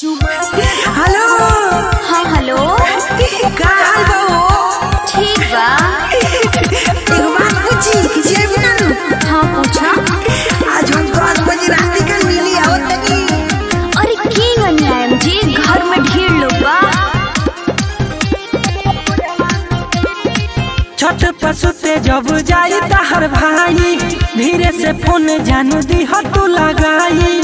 hello हाँ hello का हाल बा हो ठीक बा एगो बात पूछी किसी भी ना नु हाँ पूछा आज हम दस बजे रात के मिली आवत तनी अरे के गनियाम जी घर में ढेर लोग बा छठ पर सुते जब जाई तहर भाई धीरे से फोन जानू दी हो तू लगाई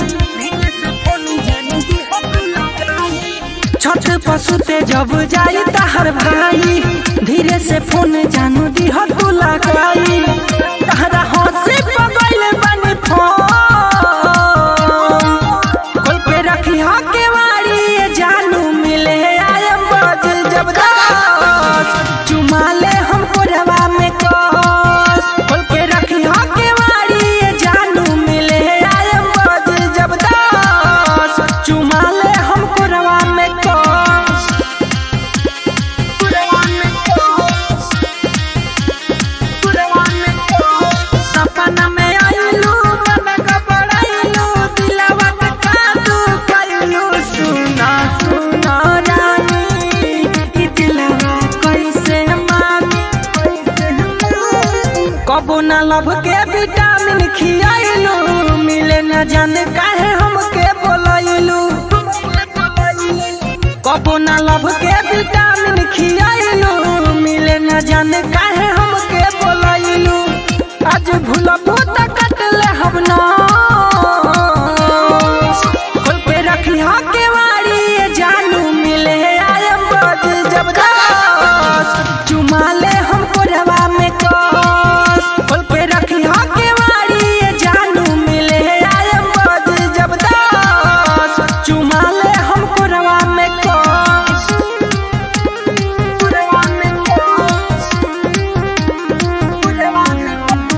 छठ पर सुते जब जाई तहर भाई धीरे से फोन जानू दी हो तू लगाई तहरा हंसी पगल बनी फोन कोई पे रखी हो के वारी ये जानू मिले आयम बज जब दस चुमा ले हमको रवा में कस खोल के रखी हो के वारी ये जानू मिले आयम बज जब दस चुमा ले हमको रवा में कस सपना में आइलू मन घबराइलू दिलवा के कादू कइलू सुना सुना रानी ई दिलवा कैसे मानी कबो ना लब के विटामिन खियाइलू मिले न जाने काहे हमके बोलैलू कबो ना लब के विटामिन खियाइलू मिले न जाने काहे हमके बोलैलू आज भूलबू त कटले हम ना खोल पे रखी हा के वारी ये जानू मिले आयम बज जब दस चुमा ले हमको रवा में कस खोल पे रखी हा के वारी ये जानू मिले आयम बज जब दस चुमा ले हमको रवा में कस रवा में कस रवा में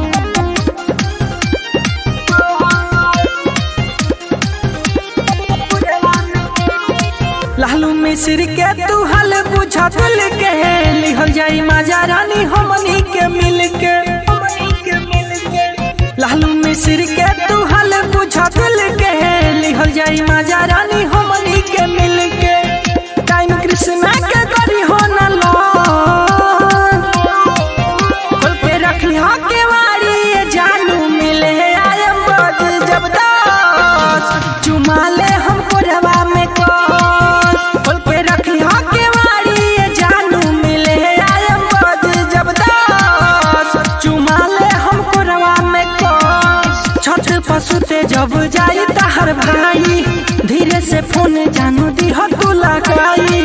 लालू मिश्र के तू हल बुझा दिल के लिहल जाई माजा रानी हमनी के मिल के लालू मिश्र के तू हल बुझा दिल के लिहल जाई माजा रानी हमनी के मिल के टाइम कृष्णा के करी हो न लो खोल पे रखी हा के वारी ये जानू मिले आयम बज जब दस चुमा ले हमको रवा में कस खोल पे रखी हा के वारी ये जानू मिले आयम बज जब दस चुमा ले हमको रवा में कस छठ पसुते जब जाई तहर भाई धीरे से फोन जानू दी हो तू लगाई